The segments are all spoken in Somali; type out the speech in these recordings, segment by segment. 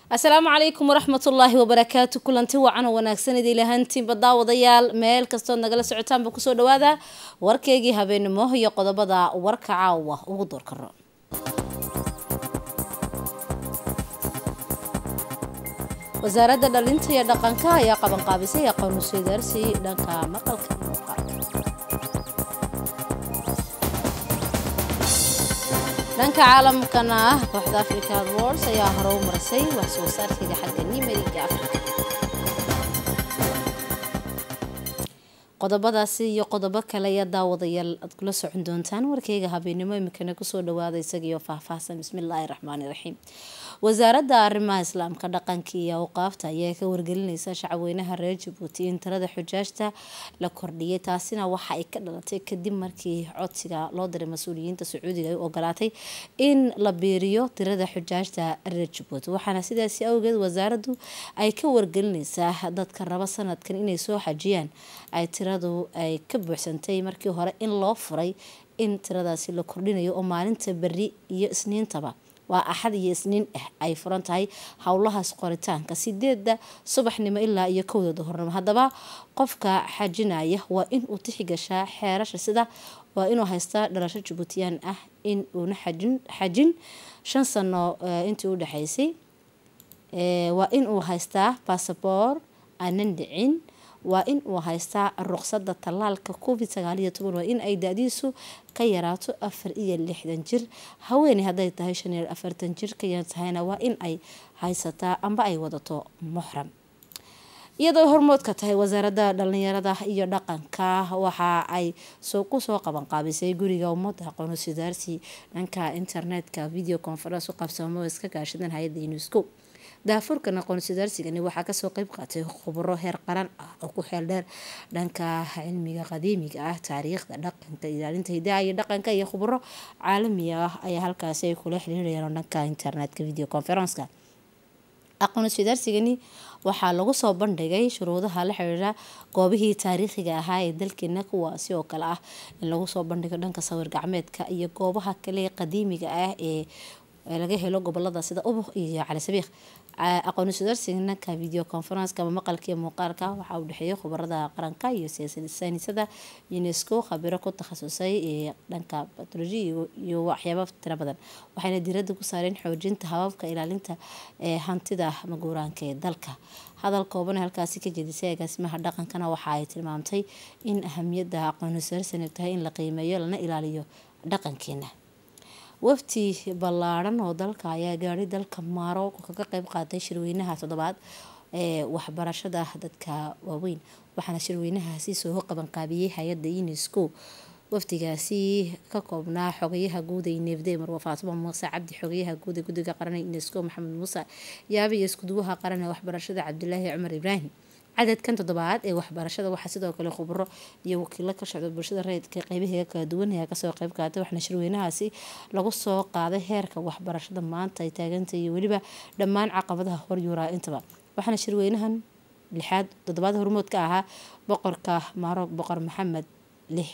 asalaamu calaykum waraxmatullaahi wabarakaatu kulanti wacan oo wanaagsan idin lahantiinba daawadayaal meel kastood nagala socotaanba kusoo dhawaada warkeygii habeenimo iyo qodobada warka caawa ugu doorkaro wasaaradda dhalinta iyo dhaqanka ayaa qabanqaabisay aqoon usweydaarsi dhanka maqalka iyo muuqaalka dhanka caalamkana ah kooxda african wars ayaa hore u marisay wax soo saarkeeda xagga nimeriga africa qodobadaasi iyo qodobo kale ayaa daawadayaal aad kula socon doontaan warkeyga habeenimo imikana kusoo dhawaada isagiioo faahfaahsan bismillaahi raxmaani raxiim wasaaradda arrimaha islaamka dhaqanka iyo awqaafta ayaa ka wargelineysa shacweynaha reer jabuuti in tirada xujaajta la kordhiyay taasina waxa ay ka dhalatay kadib markii codsiga loo diray mas-uuliyiinta sacuudiga ay ogolaatay in la biiriyo tirada xujaajta reer jabuuti waxaana sidaasi awgeed wasaaraddu ay ka wargelineysaa dadka raba sanadkan inay soo xajiyaan ay tiradu ay ka buuxsantay markii hore in loo furay in tiradaasi la kordhinayo oo maalinta beri iyo isniintaba waa axad iyo isniin ah ay furan tahay howlahaas qoritaanka sideeda subaxnimo ilaa iyo kowda duhurnimo haddaba qofka xajinaya waa in uu tixigashaa xeerasha sida waa inuu haystaa dhalasho jabuutiyaan ah in uuna xajin xajin shan sano intii u dhexeysay waa in uu haystaa basaboor aanan dhicin waa in uu haystaa ruqsada tallaalka covid sagaaliyo toban waa in ay da-diisu ka yaraato afar iyo lixdan jir haweeney hadday tahay shan iyo afartan jir ka yar tahayna waa in ay haysataa amba ay wadato muxram iyadoo hormoodka tahay wasaaradda dhalinyarada iyo dhaqanka waxa ay kusoo qabanqaabisay guriga ummadda aqoon sidaarsi dhanka internetka video conference u qabsamo iska gaashadeen hay-adda unesco daafurkan aqoon sidaarsigani waxaa kasoo qeyb qaatay khubro heer qaran ah oo ku xeel dheer dhanka cilmiga qadiimiga ah taariikhda dhaqanka ilaalinta hidaha iyo dhaqanka iyo khubro caalami ah ayaa halkaasi ay kula xiriirayaan dhanka internetka video conferenceka aqoon sidaarsigani waxaa lagu soo bandhigay shuruudaha la xiriira goobihii taariikhiga ahaa ee dalkeena kuwaasi oo kale ah in lagu soo bandhigo dhanka sawir gacmeedka iyo goobaha kale qadiimiga ah ee laga helo gobolada sida ubuk iyo cali sabiikh aqoon sudaarsiganaka video conferenceka ama maqalka iyo muuqaalka waxaa u dhexeeyay khubarada qaranka iyo saynisada unesco khabiro ku takhasusay ee dhanka batology iyo waxyaaba tiro badan waxayna diirada ku saareen xoojinta hababka ilaalinta ee hantida maguuraanka ee dalka hadal kooban halkaasi ka jedisay agaasimaha dhaqankana waxa ay tilmaamtay in ahamiyada aqoon sudaarsigan tahay in la qiimeeyo lana ilaaliyo dhaqankeena wafti ballaaran oo dalka ayaa gaadhay dalka marooko kaga qeyb qaatay shirweynaha toddobaad ee waxbarashada dadka waaweyn waxaana shirweynahaasi soo qabanqaabiyey hay-adda unesco wafdigaasi ka koobnaa xogayaha guud ee neefde marwa faatimo muuse cabdi xogayaha guud ee guddiga qaran ee unesco maxamed muuse yaabe iyo iskuduwaha qaran ee waxbarashada cabdilaahi cumar ibraahim cadadkan toddobaad ee waxbarashada waxaa sidoo kale khubro iyo wakiilo ka socda bulshada rayidka qeybaheega kala duwan ayaa kasoo qeyb qaatay waxaana shirweynahaasi lagu soo qaaday heerka waxbarashada maanta ay taagantay iyo weliba dhammaan caqabadaha horyuuraa intaba waxaana shirweynahan lixaad toddobaad hormood ka ahaa boqorka maroog boqor maxamed lix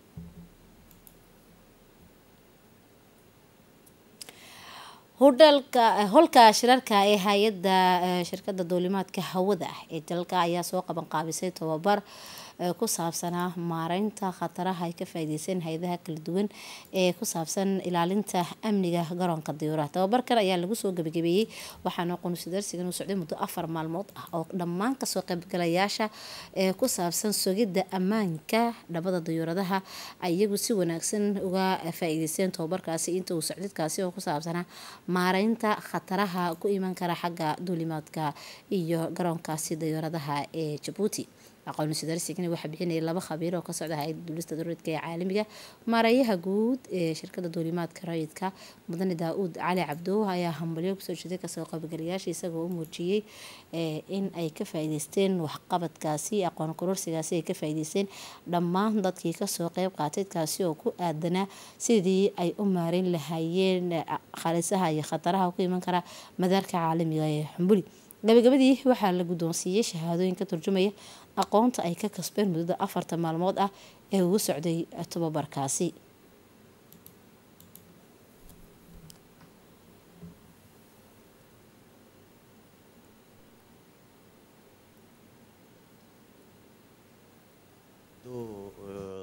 hudhalka holka shirarka ee hay-adda shirkada duulimaadka hawada ah ee dalka ayaa soo qabanqaabisay tobabar ku saabsanaa maareynta khataraha ay ka faa'iideyseen hay-adaha kala duwan ee ku saabsan ilaalinta amniga garoonka diyuuraha tababarkan ayaa lagu soo gabagabeeyey waxaana qonusidaarsigan uu socday muddo afar maalmood ah oo dhammaan kasoo qaybgalayaasha ee ku saabsan sugidda ammaanka dhabada diyuuradaha ay iyagu si wanaagsan uga faa'iideysteen tababarkaasi inta uu socdidkaasi oo ku saabsanaa maareynta khataraha ku iman kara xagga duulimaadka iyo garoonkaasi diyuuradaha ee jabuuti aqoon sidaarsigani waxaa bixinaya laba khabiir oo ka socda hay-adda duulista daruuridka ee caalamiga maareeyaha guud ee shirkada duulimaadka rayidka mudane daa-uud cali cabdo ayaa hambalyo kusoo jeeday kasoo qaybgalayaasha isagoo u muujiyey in ay ka faa'iideysteen waxqabadkaasi aqoon kororsigaasi ay ka faa'iideysteen dhammaan dadkii kasoo qeyb qaatay kaasi oo ku aadanaa sidii ay u maareyn lahaayeen khalisaha iyo khataraha ku iman kara madaarka caalamiga ee xumbuli gabagabadii waxaa la guddoonsiiyey shahaadooyin ka turjumaya aqoonta ay ka kasbeen muddada afarta maalmood ah ee ugu socday tobabarkaasi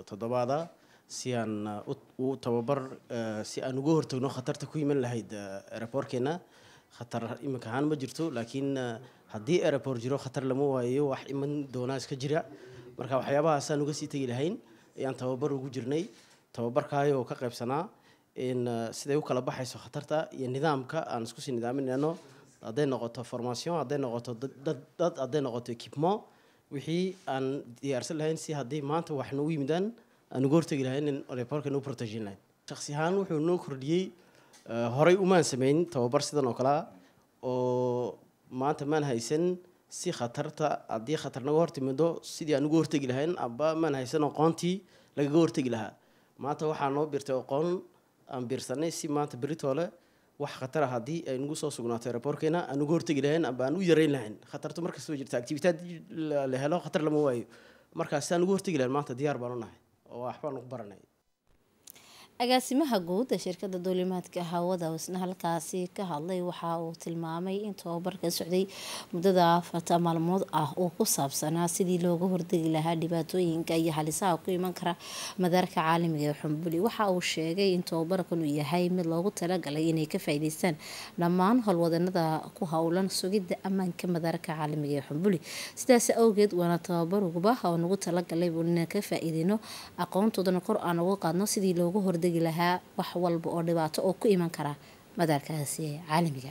toddobaada si aan u tababar si aan uga hortagno khatarta ku iman lahayd aeroboorkeena khatar iminka ahaan ma jirto laakiin haddii aeroport jiro khatar lama waayo wax iman doonaa iska jira marka waxyaabahaasaan uga sii tegi lahayn ayaan tababar ugu jirnay tababarkaayoo ka qaybsanaa in siday u kala baxayso khatarta iyo nidaamka aan isku sii nidaaminayno hadday noqoto formation hadday noqoto dad hadday noqoto equipment wixii aan diyaarsan lahayn si haddii maanta wax noogu yimidaan aan uga hortegi lahayn in aeroportka noo protejin lahayn shaksi ahaan wuxuu noo kordhiyey horay umaan sameyn tababar sidan oo kalea oo maanta maan haysan si khatarta haddii khatar naga hortimido sidii aan uga hortegi lahayn aba maan haysan aqoontii lagaga hortegi lahaa maanta waxaa noo birtay aqoon aan biirsanay si maanta beritoole wax khatara haddii ay nagu soo sugnaato aeroboorkeena aan uga hortegi lahayn aba aan u yareyn lahayn khatartu markastoo jirta activitaad la helo khatar lama waayo markaas si aan uga hortegi lahayn maanta diyaar baan u nahay oo waxbaan ugu baranay agaasimaha guud ee shirkada duulimaadka hawada isna halkaasi ka hadlay waxa uu tilmaamay in tababarka socday muddada afarta maalmood ah uu ku saabsanaa sidii looga hordegi lahaa dhibaatooyinka iyo halisaha ku iman kara madaarka caalamiga ee xumbuli waxa uu sheegay in tababarkan uu yahay mid loogu talagalay inay ka faa'iideystaan dhammaan howlwadanada ku howlan sugidda ammaanka madaarka caalamiga ee xumbuli sidaas awgeed waana tababaruguba oo nagu talagalay inaan ka faa'iideyno aqoontoodana kor aan uga qaadno sidii loogu hordegi lahaa wax walba oo dhibaato oo ku iman kara madaarkaasi caalamiga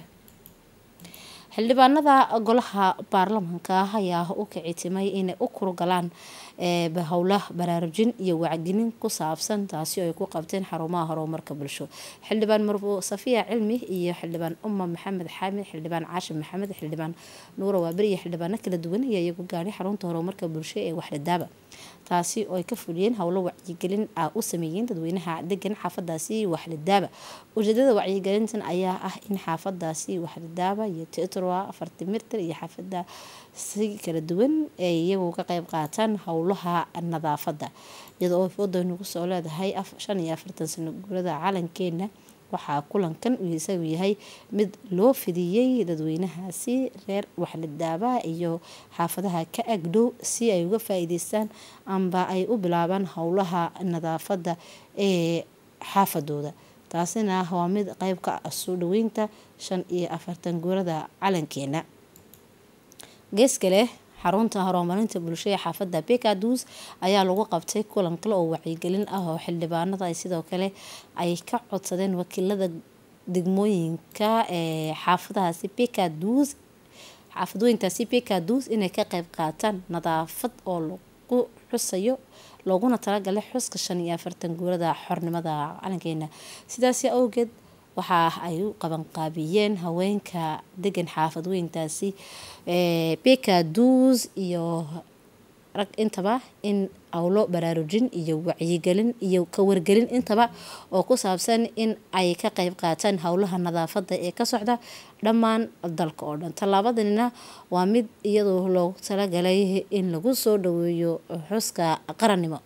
xildhibaanada golaha baarlamanka ayaa u kicitimay inay u kurgalaan howla baraarujin iyo wacgelin ku saabsan taasi oo ay ku qabteen xarumaha horumarka bulsho xildhibaan marbo safiya cilmi iyo xildhibaan uma maxamed xaamid xildhibaan caashim maxamed xildhibaan nuura waaberi iyo xildhibaano kala duwan ayaa iyagu gaadhay xarunta horumarka bulsho ee waxdadaaba taasi oo ay ka fuliyeen howlo wacyigelin ah u sameeyeen dadweynaha degan xaafadaasi waxladaaba ujeedada wacyigelintan ayaa ah in xaafadaasi waxladaaba iyo teatroa afartimirtar iyo xaafada si kala duwan ay iyagu ka qeyb qaataan howlaha nadaafada iyadoo oo wadanu kusoo leedahay shan iyo afartan sano guurada calankeena waxaa kulankan isagu yahay mid loo fidiyey dadweynahaasi reer waxladaaba iyo xaafadaha ka agdhow si ay uga faa-iideystaan amba ay u bilaabaan howlaha nadaafada ee xaafadooda taasina waa mid qeyb ka ah soo dhaweynta shan iyo afartan guurada calankeena gees kale xarunta horumarinta bulsho ee xaafada bekadus ayaa lagu qabtay kulan kale oo wacyigelin ah oo xildhibaanada ay sidoo kale ay ka codsadeen wakiilada degmooyinka ee xaafadahaasi bekadus xaafadooyinkaasi bekadus inay ka qeyb qaataan nadaafad oo lagu xusayo looguna talagalay xuska shan iyo afartan guurada xornimada calankeena sidaasi awgeed waxa ay u qabanqaabiyeen haweenka degan xaafadweyntaasi bekadus iyo rag intaba in awlo baraarujin iyo wacyigelin iyo kawargelin intaba oo ku saabsan in ay ka qeyb qaataan howlaha nadaafada ee ka socda dhammaan dalka oo dhan tallaabadanina waa mid iyadoo loogu talagalay in lagu soo dhaweeyo xuska qarannimo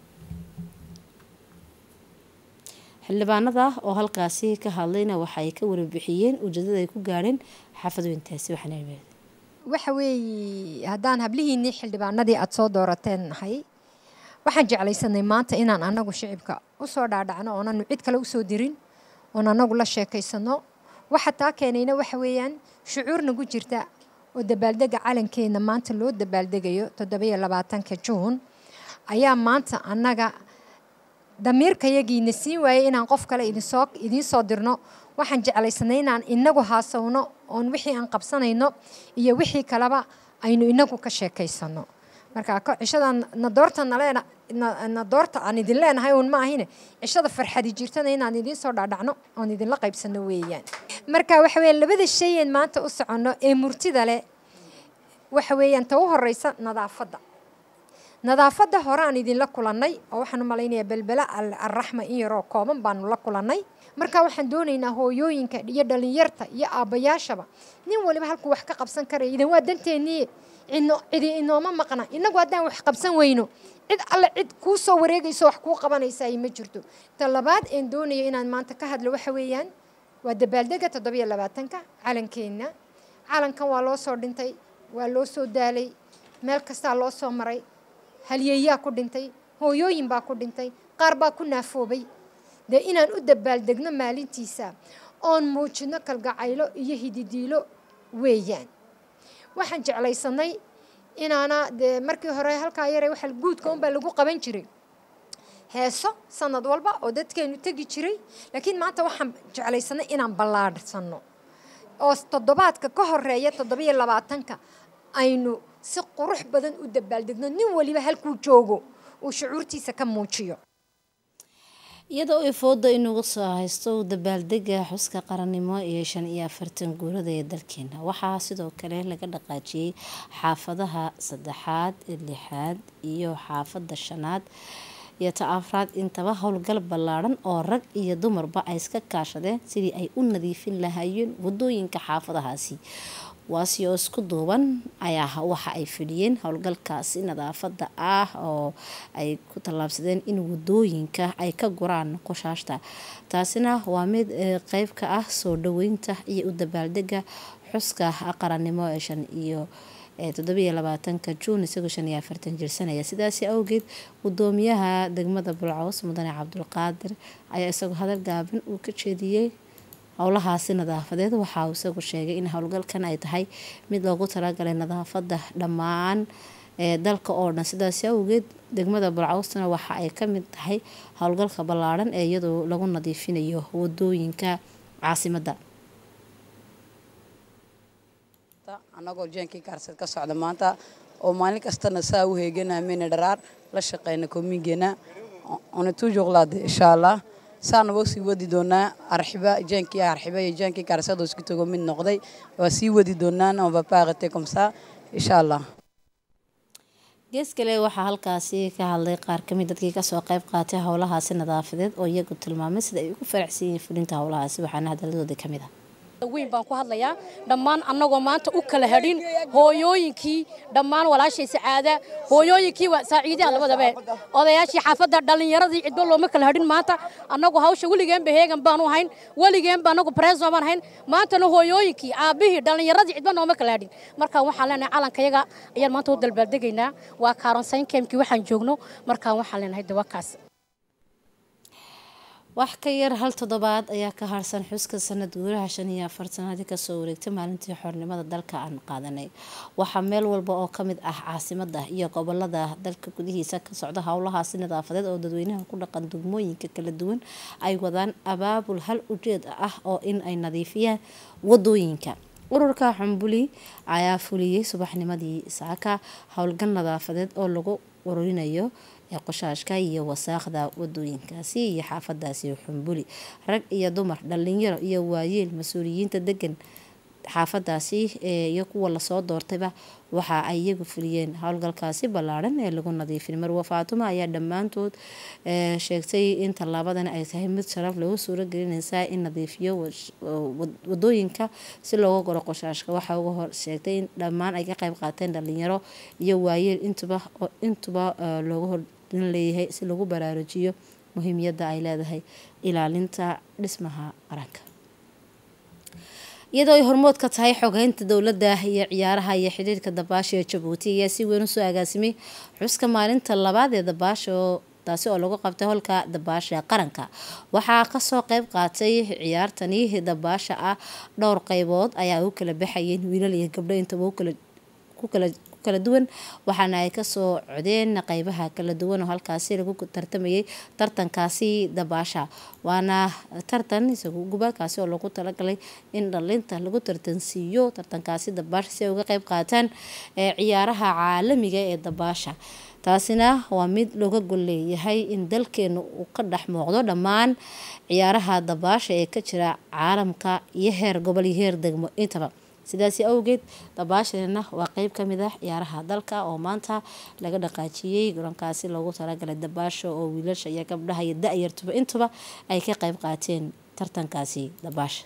xildhibaanada oo halkaasi ka hadlayna waxay ka warbixiyeen ujeedada ay ku gaadheen xaafadweyntaasi waxaana waxa weeye haddaan hablihiinnii xildhibaanadii aada soo doorateen nahay waxaan jeclaysanay maanta inaan anagu shicibka usoo dhaadhacno oonanu cid kale usoo dirin oon anagu la sheekaysano waxa taa keenayna waxa weeyaan shucuur nagu jirta oo dabaaldega calankeena maanta loo dabaaldegayo toddobiyo labaatanka juun ayaa maanta annaga damiirkayagiina siin waayey inaan qof kale idinsoo idiin soo dirno waxaan jeclaysanay inaan inagu haasawno oon wixii aan qabsanayno iyo wixii kaleba aynu inagu ka sheekaysano marka cishada nadoorta naleena nadoorta aan idin leenahay uun ma ahine cishada farxadi jirtana inaan idiin soo dhaadhacno oon idinla qaybsano weeyaan marka waxa weeyaan labada shayeen maanta u soconno ee murtida leh waxa weeyaan ta u horeysa nadaafadda nadaafadda hore aan idinla kulannay oo waxaan u malaynayaa belbela alraxma in yaroo kooban baanu la kulannay marka waxaan doonaynaa hooyooyinka iyo dhalinyarta iyo aabbayaashaba nin waliba halkuu wax ka qabsan karaya idan waa danteennii cidno cidi inooma maqna innagu haddaan wax qabsan weyno cid alle cid kuu soo wareegayso wax kuu qabanaysa ay ma jirto ta labaad een doonayo inaan maanta ka hadlo waxa weeyaan waa dabaaldega toddobiyo labaatanka calankeenna calankan waa loo soo dhintay waa loo soo daalay meel kastaa loo soo maray halyeeyaa ku dhintay hooyooyin baa ku dhintay qaar baa ku naafoobay dee inaan u dabaaldegno maalintiisa oon muujino kalgacaylo iyo hididiilo weeyaan waxaan jeclaysanay inaana dee markii hore halkaa yare waxa guudka unbaa lagu qaban jiray heeso sanad walba oo dadkeenu tegi jiray laakiin maanta waxaan jeclaysanay inaan ballaadhsanno oo toddobaadka ka horeeya toddobiyo labaatanka aynu si qurux badan u dabaaldegno nin waliba halkuu joogo uu shucuurtiisa ka muujiyo iyadoo ay fooda inugu soo haysto dabaaldega xuska qarannimo iyo shan iyo afartan guurada ee dalkeena waxaa sidoo kale laga dhaqaajiyey xaafadaha saddexaad lixaad iyo xaafada shanaad iyo ta afraad intaba howlgal ballaadhan oo rag iyo dumarba ay iska kaashadeen sidii ay u nadiifin lahaayeen wadooyinka xaafadahaasi waasi oo isku duuban ayaa waxa ay fidhiyeen howlgalkaasi nadaafada ah oo ay ku tallaabsadeen in wadooyinka ay ka guraan qoshaashta taasina waa mid qeyb ka ah soo dhaweynta iyo u dabaaldega xuska qarannimo ee shan iyo toddobiyo labaatanka juun isagoo shan iyo afartan jirsanaya sidaasi awgeed gudoomiyaha degmada bulcaws mudane cabdulqaadir ayaa isagoo hadal gaaban uu ka jeediyey howlahaasi nadaafadeed waxa uu isagu sheegay in howlgalkan ay tahay mid loogu talagalay nadaafada dhammaan ee dalka oo dhan sidaasi awgeed degmada bulcawsna waxa ay ka mid tahay howlgalka ballaadhan ee iyadoo lagu nadiifinayo wadooyinka caasimadda annagoo jeenkii kaarsad ka socda maanta oo maalin kastana saa u heeganaa meyna dharaar la shaqeyna koomigeena ona tuujuqlaade insha allah saana waa sii wadi doonaa arxiba jeenkii arxiba iyo jeenkii kaarsad oo isku tago mid noqday waa sii wadi doonaan on va pas arrêter comme ça insha allah gees kale waxaa halkaasi ka hadlay qaar kamid dadkii kasoo qeyb qaatay howlahaasi nadaafadeed oo iyagu tilmaamay sida ay ugu faraxsan yihiin fulinta howlahaasi waxaana hadaladooda kamid ah weyn baan ku hadlayaa dhammaan annagoo maanta u kala hadhin hooyooyinkii dhammaan walaashay sacaada hooyooyinkii waa saaciidaha labadabe odayaashii xaafadda dhallinyaradii cidba looma kala hadhin maanta annagu hawsha weligeenba heegan baanu hayn weligeenba annagu preso baan hayn maantana hooyooyinkii aabbihii dhallinyaradii cidba nooma kala hadhin markaan waxaan leenahay calankayaga ayaan maanta u dalbaaldegaynaa waa kaaronsayn keemkii waxaan joogno markaan waxaan leenahay dawakaas wax ka yar hal toddobaad ayaa ka harsan xuska sanad guuraha shan iyo afartanaadii kasoo wareegtay maalintii xornimada dalka aan qaadanay waxaa meel walba oo kamid ah caasimada iyo gobolada dalka gudihiisa ka socda howlahaasi nadaafadeed oo dadweynaha ku dhaqan degmooyinka kala duwan ay wadaan abaabul hal ujeed ah oo in ay nadiifiyaan wadooyinka ururka xumbuli ayaa fuliyey subaxnimadii saaka howlgal nadaafadeed oo lagu ururinayo qoshaashka iyo wasaaqda wadooyinkaasi iyo xaafadaasi xumbuli rag iyo dumar dhalinyaro iyo waayeel mas-uuliyiinta degan xaafadaasi iyo kuwa lasoo doortayba waxa ay iyagu fuliyeen howlgalkaasi ballaadhan ee lagu nadiifin marwa faatuma ayaa dhammaantood sheegtay in tallaabadan ay tahay mid sharaf lagu suuro gelinaysaa in nadiifiyo wadooyinka si looga goro qoshaashka waxaa uga hor sheegtay in dhammaan ay ka qayb qaateen dhalinyaro iyo waayeel intuba intuba looga hor leeyahay si lagu baraarujiyo muhiimiyadda ay leedahay ilaalinta dhismaha qaranka iyadoo ay hormood ka tahay xogeynta dowladda iyo ciyaaraha iyo xidhiirka dabaasha ee jabuuti ayaa si weyn usoo agaasimay xuska maalinta labaad ee dabaasha oo taasi oo lagu qabtay holka dabaasha qaranka waxaa kasoo qeyb qaatay ciyaartani dabaasha ah dhowr qeybood ayaa u kala baxayeen wiilal iyo gabdho intaba ku kala kala duwan waxaana ay kasoo codeen qeybaha kala duwan oo halkaasi lagu tartamayay tartankaasi dabaasha waana tartan isagu gubaalkaasi oo lagu talagalay in dhalinta lagu tartansiiyo tartankaasi dabaasha si ay uga qeyb qaataan ciyaaraha caalamiga ee dabaasha taasina waa mid looga gol leeyahay in dalkeena uu ka dhex muuqdo dhammaan ciyaaraha dabaasha ee ka jira caalamka iyo heer gobol iyo heer degmo intaba sidaasi awgeed dabaashana waa qeyb kamid ah ciyaaraha dalka oo maanta laga dhaqaajiyey garoonkaasi loogu talagalay dabaasha oo wiilasha iyo gabdhaha iyo da-yartuba intuba ay ka qeyb qaateen tartankaasi dabaasha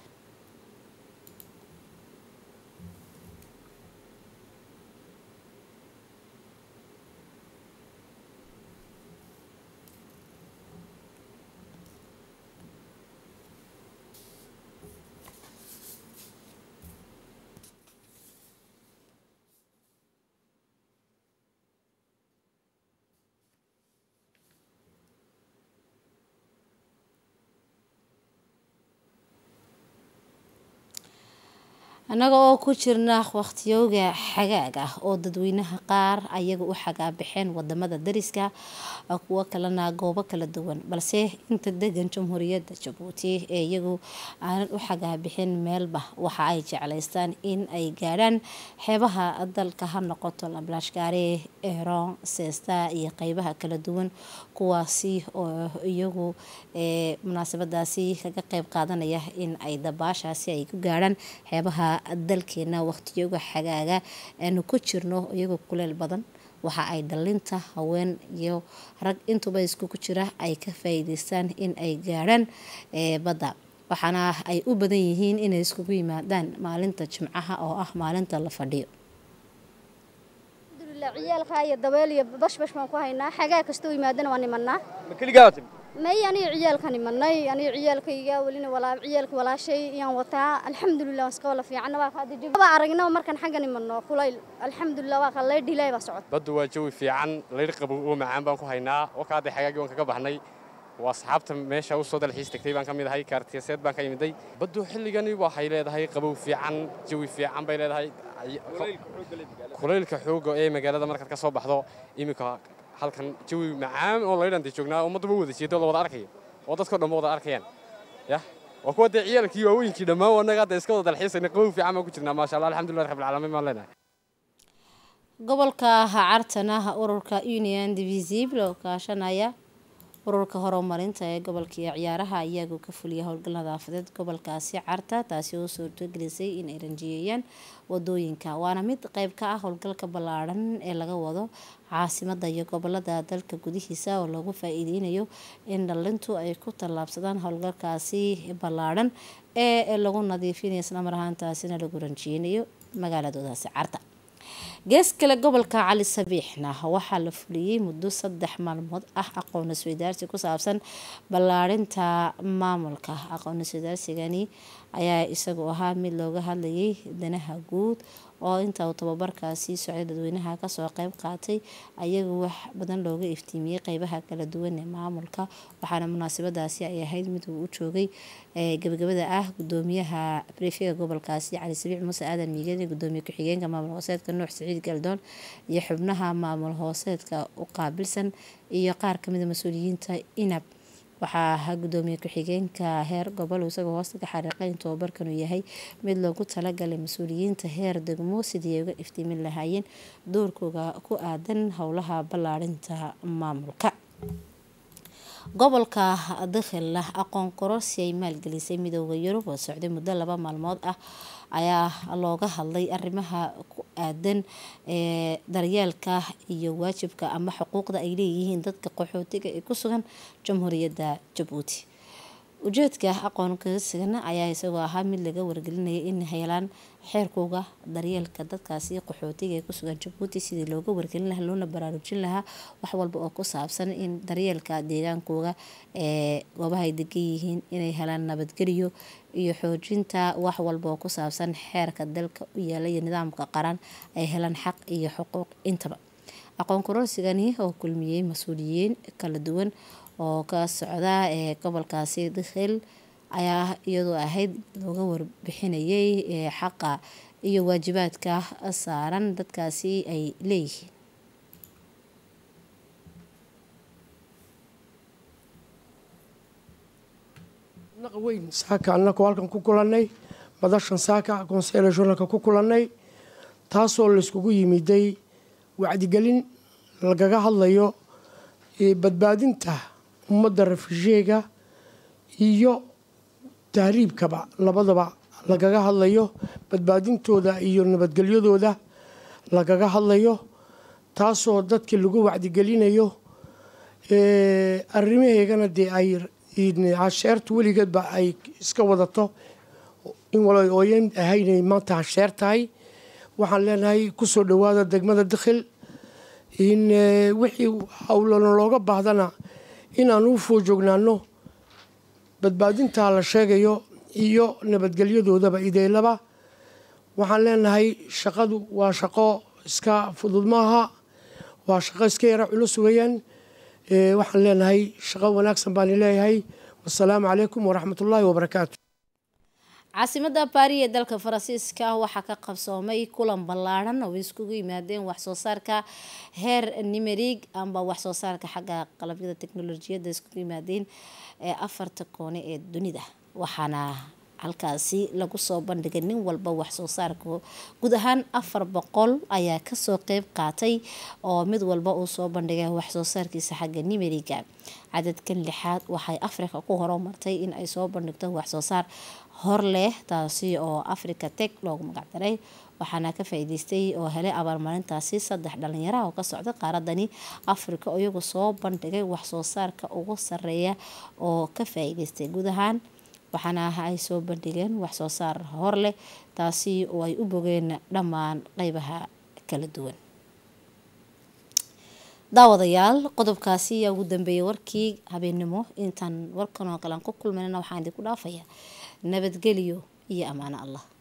annaga oo ku jirna waqtiyooga xagaag ah oo dadweynaha qaar ayaga u xagaabixeen wadamada dariska kuwo kalena goobo kala duwan balse inta degan jamhuuriyadda jabuuti ee iyagu aanan u xagaabixin meelba waxa ay jeclaystaan in ay gaadhaan xeebaha dalka ha noqoto lamlaashgaare eron seesta iyo qeybaha kala duwan kuwaasi oo iyagu munaasabadaasi kaga qeyb qaadanaya in ay dabaashaasi ay ku gaadhaan xeebaha dalkeena waqtiyooga xagaaga aanu ku jirno iyagoo kuleel badan waxa ay dhalinta haween iyo rag intuba iskugu jira ay ka faa'iideystaan in ay gaadhaan badda waxaana ay u badan yihiin inay iskugu yimaadaan maalinta jimcaha oo ah maalinta la fadhiyo ciyaalka iyo dabeel iyo bashbash baan ku haynaa xagaa kastoo yimaadana waan imanaa may aniga ciyaalkan imanay aniga ciyaalkayga welina walaa ciyaalka walaashay iyaan wataa alxamdulilah waan iska wala fiicanna waa kaada jawi baa aragnaba markaan xaggan imanno kulayl alxamdulilah waa kaa laydh ilaahay baa socod baddu waa jawi fiican laydh qabow oo macaan baan ku haynaa wakaadday xagaagii waan kaga baxnay waa asxaabta meesha u soo dalxiis tagtay baan ka mid ahay kaartiyaseed baan ka yimiday baddu xilligani waxay leedahay qabow fiican jawi fiican bay leedahay kulaylka xooga ee magaalada markaad ka soo baxdo iminka halkan jawi macaan oo laydhanta joognaa ummadduba wada jeedo la wada arkayo oo dadkao dhan wada arkayaan yah waa kuwa dee ciyaalkii waaweynkii dhammaan annaga hadda iska wada dalxiisayna qabow fiican baan ku jirnaa maasha allah alxamdulilah rabbil caalamiin baan leenahay gobolka cartana ururka union divisible oo kaashanaya ururka horumarinta ee gobolka iyo ciyaaraha iyagu ka fuliya howlgal nadaafadeed gobolkaasi carta taasi oo suurtogelisay in ay ranjiyeeyaan wadooyinka waana mid qeyb ka ah howlgalka ballaadhan ee laga wado caasimada iyo gobolada dalka gudihiisa oo lagu faa-iideynayo in dhalintu ay ku tallaabsadaan howlgalkaasi ballaadhan ee lagu nadiifinayo islamar ahaantaasina lagu ranjiyeynayo magaaladoodaasi carta gees kale gobolka cali sabiixna waxaa la fuliyey muddo saddex maalmood ah aqoon isweydaarsi ku saabsan ballaarinta maamulka aqoon isweydaarsigani ayaa isagu ahaa mid looga hadlayay danaha guud oo inta uu tababarkaasi socday dadweynaha kasoo qeyb qaatay ayagu wax badan looga iftiimiyey qeybaha kala duwan ee maamulka waxaana munaasabadaasi ay ahayd mid uu u joogay gabagabada ah gudoomiyaha brefega gobolkaasi cali sabiix muuse aadan miigani gudoomiye ku-xigeenka maamul hooseedka nuux saciid galdoon iyo xubnaha maamul hooseedka u qaabilsan iyo qaar kamida mas-uuliyiinta inab waxaa ahaa gudoomiye ku-xigeenka heer gobol isagoo hoosta ka xariiqay in tababarkan uu yahay mid loogu talagalay mas-uuliyiinta heer degmo sidii ay uga iftiimin lahaayeen doorkooda ku aadan howlaha ballaarinta maamulka gobolka dakhil aqoon kororsi ay maalgelisay midooda yurub oo socday muddo laba maalmood ah ayaa looga hadlay arrimaha ku aadan ee daryeelka iyo waajibka ama xuquuqda ay leeyihiin dadka qaxootiga ee ku sugan jamhuuriyadda jabuuti ujeedka aqoon kororsigana ayaa isagoo ahaa mid laga wargelinaya in helaan xeerkooga daryeelka dadkaasi qaxootiga ee kusugan jabuuti sidii looga wargelin lahaa loona baraarujin lahaa wax walba oo ku saabsan in daryeelka deegaankooga ee goobaha ay degan yihiin inay helaan nabadgeliyo iyo xoojinta wax walba oo ku saabsan xeerka dalka u yaala iyo nidaamka qaran ay helaan xaq iyo xuquuq intaba aqoon kororsigani oo kulmiyey mas-uuliyiin kala duwan oo ka socda ee gobolkaasi dakhil ayaa iyadoo ahayd looga warbixinayay xaqa iyo waajibaadka saaran dadkaasi ay leeyihiin weyn saaka annakoo halkan ku kulannay madashan saaka konseyle journalka ku kulannay taasoo layskugu yimiday wacdigelin lagaga hadlayo badbaadinta ummadda refujiega iyo tahriibkaba labadaba lagaga hadlayo badbaadintooda iyo nabadgelyadooda lagaga hadlayo taasoo dadkii lagu wacdigelinayo arrimaheegana dee ay hasheertu weligeedba ay iska wadato in wala ooyan ahaynay maanta hasheer tahay waxaan leenahay kusoo dhowaada degmada dakhil in wixii howlana looga baahdana inaan u foojognaano badbaadintaa la sheegayo iyo nabadgelyadoodaba ideelaba waxaan leenahay shaqadu waa shaqo iska fudud maaha waa shaqo iska yara culus weeyaan waxaan leenahay shaqo wanaagsan baan leeyahay wasalaamu calaykum waraxmat ullaahi wabarakaatu caasimada baari ee dalka faransiiska waxaa ka qabsoomay kulan ballaadhan oo iskugu yimaadeen waxsoo saarka heer nimerig amba waxsoo saarka xagga qalabyada teknolojiyadda iskugu yimaadeen ee afarta koone ee dunida waxaana halkaasi lagu soo bandhigay nin walba waxsoo saarka guud ahaan afar boqol ayaa kasoo qeyb qaatay oo mid walba uu soo bandhigay waxsoo saarkiisa xagga nimeriga cadadkan lixaad waxay africa ku horumartay in ay soo bandhigto waxsoo saar hor leh taasi oo africa tech loogu magacdaray waxaana ka faa-iideystay oo helay abaalmarintaasi saddex dhalinyaraha oo ka socda qaaradani africa oo iyagu soo bandhigay waxsoo saarka ugu sareeya oo ka faa-iideystay guud ahaan waxaana ay soo bandhigeen waxsoo saar hor leh taasi oo ay u bogeen dhammaan qeybaha kala duwan daawadayaal qodobkaasi ayaa ugu dambeeyay warkii habeennimo intaan warkan oo kale aan ku kulmanana waxaan idinku dhaafaya nabadgelyo iyo ammaano allah